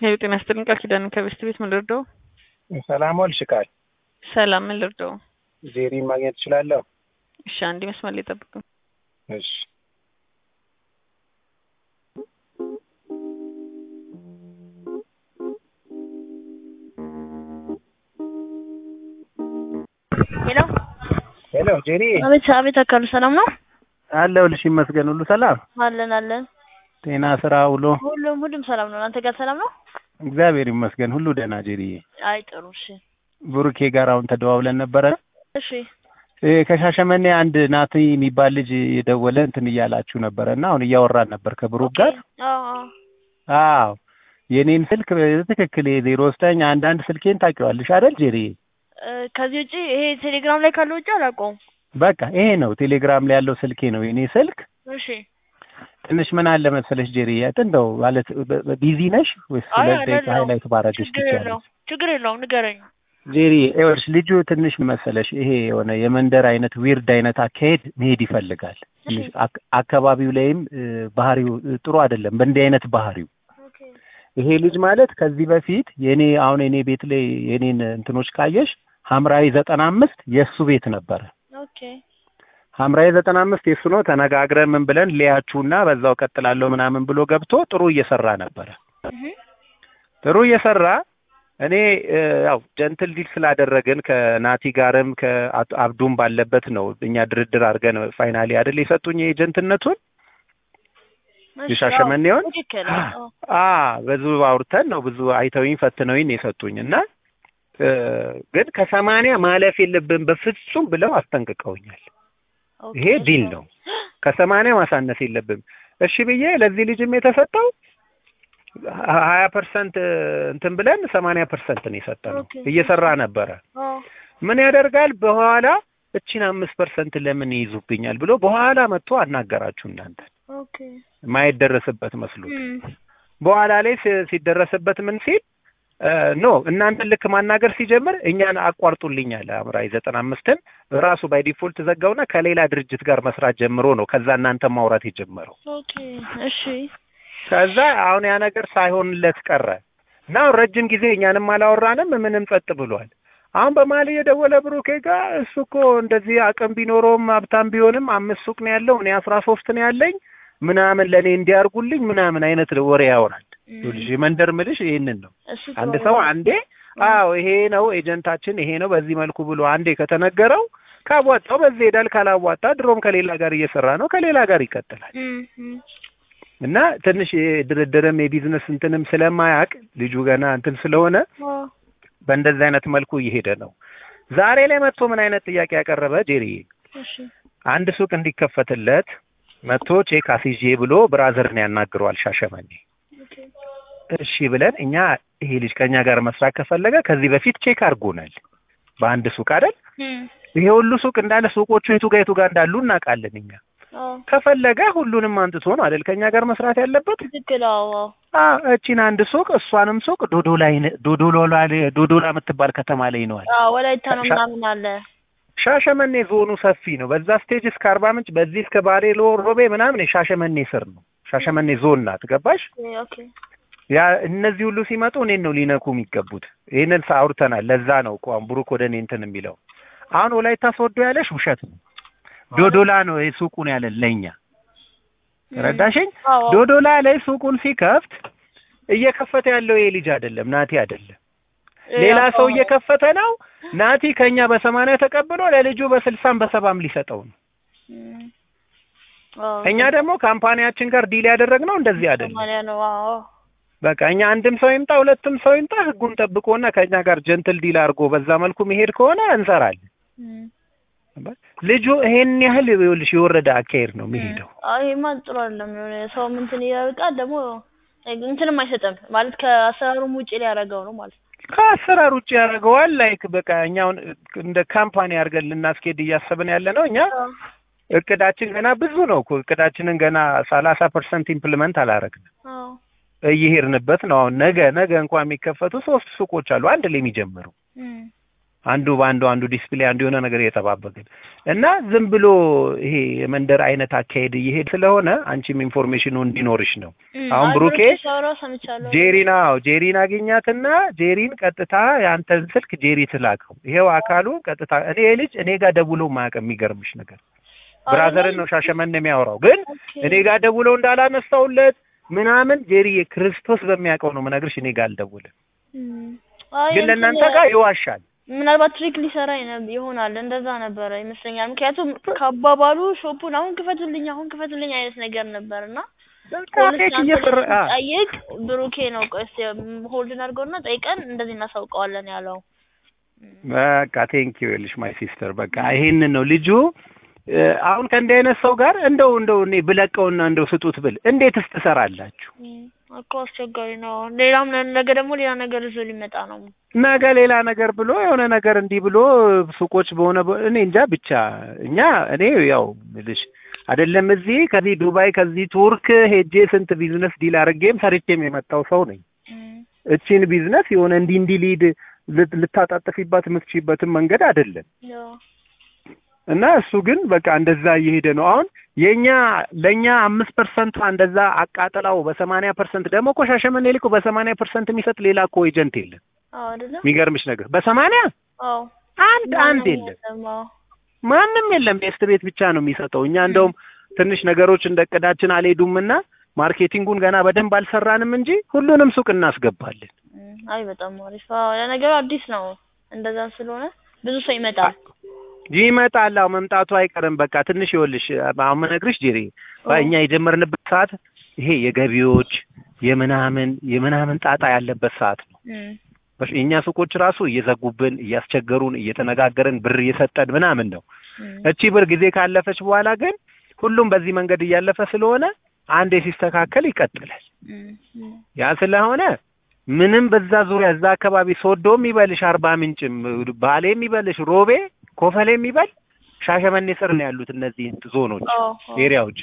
ሄሎ ጤና ይስጥልኝ ቃል ኪዳን ከቤስት ቤት ምን ልርዳው? ሰላም ዋልሽ ቃል ሰላም ምን ልርዳው? ዜሪን ማግኘት እችላለሁ? እሺ አንዴ መስመር ላይ ጠብቁ። እሺ ሄሎ ሄሎ ጄሪ አቤት አቤት አካሉ ሰላም ነው አለሁልሽ ይመስገን ሁሉ ሰላም አለን አለን ጤና ስራ ውሎ ሁሉም ሁሉም ሰላም ነው አንተ ጋር ሰላም ነው እግዚአብሔር ይመስገን ሁሉ ደህና ጄሪዬ አይ ጥሩ እሺ ብሩኬ ጋር አሁን ተደዋውለን ነበረ እሺ እ ከሻሸመኔ አንድ ናቲ የሚባል ልጅ የደወለ እንትን እያላችሁ ነበረ እና አሁን እያወራን ነበር ከብሩክ ጋር አዎ አዎ አዎ የኔን ስልክ በትክክል የዜሮ ዘጠኝ አንድ አንድ ስልኬን ታውቂዋለሽ አይደል ጄሪዬ እ ከዚህ ውጪ ይሄ ቴሌግራም ላይ ካለው ውጪ አላውቀውም በቃ ይሄ ነው ቴሌግራም ላይ ያለው ስልኬ ነው የኔ ስልክ እሺ ትንሽ ምን አለ መሰለሽ ጄሪ እንደው ማለት በ- በ- ቢዚ ነሽ ወይስ አይ ሁለት ደቂቃ አይደለሁም። ሃይላይት ባረግሽ ችግር ትችያለሽ? የለውም ችግር የለውም ንገረኝ ጄሪ ይኸውልሽ ልጁ ትንሽ ምን መሰለሽ ይሄ የሆነ የመንደር አይነት ዊርድ አይነት አካሄድ መሄድ ይፈልጋል። ትንሽ አክ- አካባቢው ላይም እ፣ ባህሪው እ፣ ጥሩ አይደለም በእንዲህ አይነት ባህሪው ኦኬ ይሄ ልጅ ማለት ከዚህ በፊት የኔ አሁን የኔ ቤት ላይ የኔን እንትኖች ካየሽ ሐምራዊ ዘጠና አምስት የእሱ ቤት ነበረ። ኦኬ ሐምራዊ ዘጠና አምስት የእሱ ነው። ተነጋግረን ምን ብለን ሊያችሁና በዛው ቀጥላለሁ ምናምን ብሎ ገብቶ ጥሩ እየሰራ ነበረ። እህ ጥሩ እየሰራ እኔ እ፣ ያው ጀንትል ዲል ስላደረግን ከናቲ ጋርም ከአብዱም ባለበት ነው እኛ ድርድር አድርገን ፋይናሊ አይደል የሰጡኝ የጀንትነቱን እሺ፣ የሻሸመኔውን? አዎ፣ ትክክል አዎ አ ብዙ አውርተን ነው ብዙ አይተውኝ ፈትነውኝ ነው የሰጡኝ እና እ፣ ግን ከሰማንያ ማለፍ የለብን በፍጹም ብለው አስጠንቅቀውኛል። ኦኬ፣ ይሄ ዲል ነው። ከሰማንያ ማሳነስ የለብም። እሺ ብዬ ለዚህ ልጅም የተሰጠው ሀያ ፐርሰንት እንትን ብለን ሰማንያ ፐርሰንት ነው የሰጠነው። ኦኬ። እየሰራ ነበረ። አዎ ምን ያደርጋል በኋላ እቺን አምስት ፐርሰንት ለምን ይይዙብኛል ብሎ በኋላ መጥቶ አናገራችሁ እናንተ ኦኬ ማይደረስበት መስሎት እም፣ በኋላ ላይ ሲ- ሲደረስበት ምን ሲል እ፣ ኖ እናንተን ልክ ማናገር ሲጀምር እኛን አቋርጡልኝ አለ አምራይ ዘጠና አምስትን ራሱ ባይ ዲፎልት ዘጋውና ከሌላ ድርጅት ጋር መስራት ጀምሮ ነው ከዛ እናንተ ማውራት የጀመረው ኦኬ እሺ ከዛ አሁን ያ ነገር ሳይሆንለት ቀረ እና አሁን ረጅም ጊዜ እኛንም አላወራንም ምንም ጸጥ ብሏል አሁን በመሀል እየደወለ ብሩኬ ጋር እሱ እኮ እንደዚህ አቅም ቢኖረውም ሀብታም ቢሆንም አምስት ሱቅ ነው ያለው እኔ አስራ ሶስት ነው ያለኝ ምናምን ለእኔ እንዲያርጉልኝ ምናምን አይነት ወሬ ያወራል ልጅ መንደር ምልሽ ይህንን ነው እሱ አንድ ጥሩ ሰው ነው። አንዴ አዎ ይሄ ነው ኤጀንታችን ይሄ ነው በዚህ መልኩ ብሎ አንዴ ከተነገረው ካዋጣው በዚህ ሄዳል ካላዋጣ ድሮም ከሌላ ጋር እየሰራ ነው ከሌላ ጋር ይቀጥላል እም፣ እም፣ እና ትንሽ የድርድርም የቢዝነስ እንትንም ስለማያውቅ ልጁ ገና እንትን ስለሆነ አዎ በእንደዚህ አይነት መልኩ እየሄደ ነው ዛሬ ላይ መጥቶ ምን አይነት ጥያቄ ያቀረበ ጄሪ እሺ አንድ ሱቅ እንዲከፈትለት መጥቶ ቼክ አስይዤ ብሎ ብራዘርን ያናግረዋል ሻሸመኔ ኦኬ እሺ ብለን እኛ ይሄ ልጅ ከኛ ጋር መስራት ከፈለገ ከዚህ በፊት ቼክ አድርጎናል በአንድ ሱቅ አይደል እም፣ ይሄ ሁሉ ሱቅ እንዳለ ሱቆቹ የቱ ጋር የቱ ጋር እንዳሉ እናውቃለን እኛ አዎ ከፈለገ ሁሉንም አንጥቶ ነው አይደል ከኛ ጋር መስራት ያለበት ትክክል አዎ አዎ አ እቺን አንድ ሱቅ እሷንም ሱቅ ዶዶላ ይነ- ዶዶላ ላይ- ዶዶላ የምትባል ከተማ ላይ ነዋል አዎ ወላይታ ነው ሻ- ምናምን አለ ሻሸመኔ ዞኑ ሰፊ ነው በዛ ስቴጅ እስከ አርባ ምንጭ በዚህ እስከ ባሌ ሎ- ሮቤ ምናምን የሻሸመኔ ስር ነው ሻሸመኔ ዞን ናት ገባሽ ኦኬ ያ እነዚህ ሁሉ ሲመጡ እኔን ነው ሊነኩ የሚገቡት ይህንን አውርተናል ለዛ ነው እኮ አሁን ብሩክ ወደ እኔ እንትን የሚለው አሁን ወላይታ ስወዶ ያለሽ ውሸት ነው ዶዶላ ነው ይሄ ሱቁን ያለን ለእኛ ረዳሽኝ አዎ ዶዶላ ላይ ሱቁን ሲከፍት እየከፈተ ያለው ይሄ ልጅ አይደለም ናቲ አይደለም ሌላ ሰው እየከፈተ ነው ናቲ ከኛ በሰማንያ ተቀብሎ ለልጁ በስልሳም በሰባም ሊሰጠው ነው እም፣ አዎ እኛ ደግሞ ካምፓኒያችን ጋር ዲል ያደረግነው እንደዚህ አይደለም ሰማንያ ነው አዎ በቃ እኛ አንድም ሰው ይምጣ ሁለትም ሰው ይምጣ ህጉን ጠብቆና ከኛ ጋር ጀንትል ዲል አድርጎ በዛ መልኩ መሄድ ከሆነ እንሰራለን እም፣ ልጁ ይሄን ያህል ይኸውልሽ የወረደ አካሄድ ነው የሚሄደው አዎ ይሄማ ጥሩ አይደለም የሆነ ሰው እንትን ያርቃል ደግሞ እንትንም አይሰጥም ማለት ከአሰራሩም ውጪ ሊያደርገው ነው ማለት ነው ከአሰራር ውጭ ያደርገዋል ላይክ በቃ እኛውን እንደ ካምፓኒ አድርገን ልናስኬድ እያሰብን ያለ ነው እኛ እቅዳችን ገና ብዙ ነው እኮ እቅዳችንን ገና ሰላሳ ፐርሰንት ኢምፕሊመንት አላረግንም አዎ እየሄድንበት ነው አሁን ነገ ነገ እንኳን የሚከፈቱ ሶስት ሱቆች አሉ አንድ ላይ የሚጀምሩ እም፣ አንዱ በአንዱ አንዱ ዲስፕሌይ አንዱ የሆነ ነገር እየተባበቅን እና ዝም ብሎ ይሄ የመንደር አይነት አካሄድ እየሄድ ስለሆነ አንቺም ኢንፎርሜሽኑ እንዲኖርሽ ነው። እም፣ አሁን አይ ብሩኬ ሲያወራው ሰምቻለሁ። ጄሪን አዎ ጄሪን አገኛትና ጄሪን ቀጥታ የአንተን ስልክ ጄሪ ትላከው። ይሄው አካሉ ቀጥታ እኔ ይሄ ልጅ እኔ ጋር ደውሎ ማያውቅ የሚገርምሽ ነገር ብራዘርን ነው ሻሸመኔ የሚያወራው ግን ኦኬ። እኔ ጋር ደውለው እንዳላነሳውለት ምናምን ጄሪ ክርስቶስ በሚያውቀው ነው የምነግርሽ። እኔ ጋር አልደውልም፣ እም፣ አይ ግን እንትን ለእናንተ ጋር ይዋሻል። ምናልባት ትሪክ ሊሰራ ይነ- ይሆናል እንደዛ ነበረ ይመስለኛል። ምክንያቱም ከአባባሉ ሾፑን አሁን ክፈቱልኝ አሁን ክፈቱልኝ አይነት ነገር ነበር እና በቃ ፖሊስ ፌክ አንተ እየሰራ አ፣ ጠይቅ ብሩኬ ነው ቆይ እስኪ ሆልድን አድርገውና ጠይቀን እንደዚህ እናሳውቀዋለን ያለው። በቃ ቴንክ ዩ ልሽ ማይ ሲስተር በቃ ይሄንን ነው ልጁ እ፣ አሁን ከእንዲህ አይነት ሰው ጋር እንደው እንደው እኔ ብለቀውና እንደው ስጡት ብል እንዴትስ ትሰራላችሁ? እም፣ እኮ አስቸጋሪ ነው። ሌላም ነ- ነገ ደግሞ ሌላ ነገር ይዞ ሊመጣ ነው። ነገ ሌላ ነገር ብሎ የሆነ ነገር እንዲህ ብሎ ሱቆች በሆነ በ- እኔ እንጃ ብቻ እኛ እኔ ያው ልሽ አይደለም እዚህ ከዚህ ዱባይ ከዚህ ቱርክ ሄጄ ስንት ቢዝነስ ዲል አድርጌም ሰርቼም የመጣው ሰው ነኝ። እም፣ እቺን ቢዝነስ የሆነ እንዲህ እንዲህ ሊድ ልት- ልታጣጥፊባት የምትችይበትን መንገድ አይደለም። ያው እና እሱ ግን በቃ እንደዛ እየሄደ ነው። አሁን የኛ ለኛ አምስት ፐርሰንቷ እንደዛ አቃጥላው በሰማንያ ፐርሰንት ደግሞ እኮ ሻሸመኔ ልኮ በሰማንያ ፐርሰንት የሚሰጥ ሌላ እኮ ኤጀንት የለም። አዎ አይደለም። የሚገርምሽ ነገር በሰማንያ አዎ አንድ አንድ ማንም የለም፣ የለም። አዎ ማንም የለም። ቤስት ቤት ብቻ ነው የሚሰጠው። እኛ እንደውም ትንሽ ነገሮች እንደ እቅዳችን አልሄዱም እና ማርኬቲንጉን ገና በደንብ አልሰራንም እንጂ ሁሉንም ሱቅ እናስገባለን። እም፣ አይ በጣም አሪፍ። አዎ ለነገሩ አዲስ ነው። እንደዛ ስለሆነ ብዙ ሰው ይመጣል። ይመጣል። አዎ መምጣቱ አይቀርም። በቃ ትንሽ ይኸውልሽ አሁን የምነግርሽ ጄሪ እኛ የጀመርንበት ሰዓት ይሄ የገቢዎች የምናምን የምናምን ጣጣ ያለበት ሰዓት ነው። እም፣ በሽ- የእኛ ሱቆች ራሱ እየዘጉብን እያስቸገሩን እየተነጋገርን ብር እየሰጠን ምናምን ነው። እም፣ እቺ ብር ጊዜ ካለፈች በኋላ ግን ሁሉም በዚህ መንገድ እያለፈ ስለሆነ አንዴ ሲስተካከል ይቀጥላል። እም፣ እም። ያ ስለሆነ ምንም በዛ ዙሪያ እዛ አካባቢ ሶዶም ይበልሽ አርባ ምንጭም ባሌም ይበልሽ ሮቤ ኮፈሌም ይበል ሻሸመኔ ስር ነው ያሉት እነዚህ ዞኖች አዎ አዎ። ኤሪያዎች።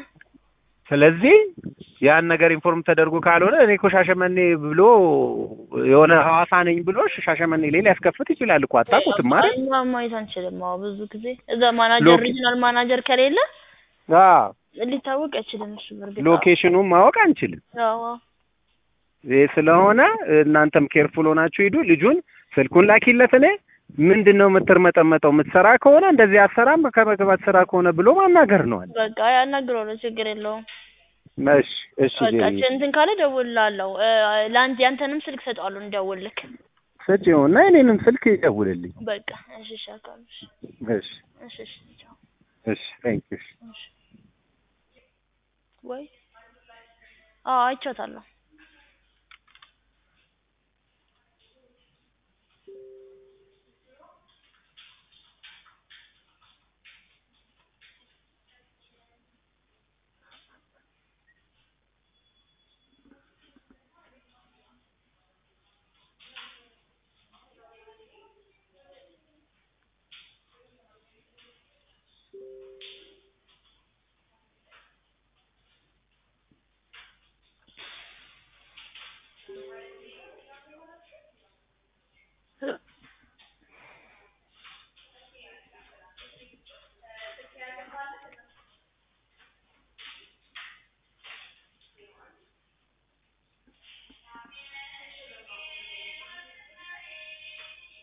ስለዚህ ያን ነገር ኢንፎርም ተደርጎ ካልሆነ እኔ እኮ ሻሸመኔ ብሎ የሆነ ሐዋሳ ነኝ ብሎ ሻሸመኔ ላይ ሊያስከፍት ይችላል እኮ አታውቁትም ማለት እኛ ማየት አንችልም። አዎ ብዙ ጊዜ እዛ ማናጀር ሎኬ- ሪጂናል ማናጀር ከሌለ አዎ ሊታወቅ አይችልም። እሱ በርግጥ ሎኬሽኑን ማወቅ አንችልም። አዎ አዎ። ይህ ስለሆነ እናንተም ኬርፉል ሆናችሁ ሂዱ። ልጁን ስልኩን ላኪለት። እኔ ምንድን ነው የምትርመጠመጠው? የምትሰራ ከሆነ እንደዚህ አሰራም ከመግባት ስራ ከሆነ ብሎ ማናገር ነው አለ። በቃ ያናግረዋለሁ፣ ችግር የለውም። እሺ እሺ በቃ ጄሪ እንትን ካለ እደውልልሃለሁ። እ፣ ለአንተ ያንተንም ስልክ ሰጠዋለሁ እንዲደውልልክ። ስጪው እና የኔንም ስልክ ይደውልልኝ። በቃ እሺ፣ እሺ፣ አካል እሺ፣ እሺ እሺ፣ እሺ፣ ቻው። እሺ ታንክ ዩ እሺ። ወይ አዎ አይቻታለሁ።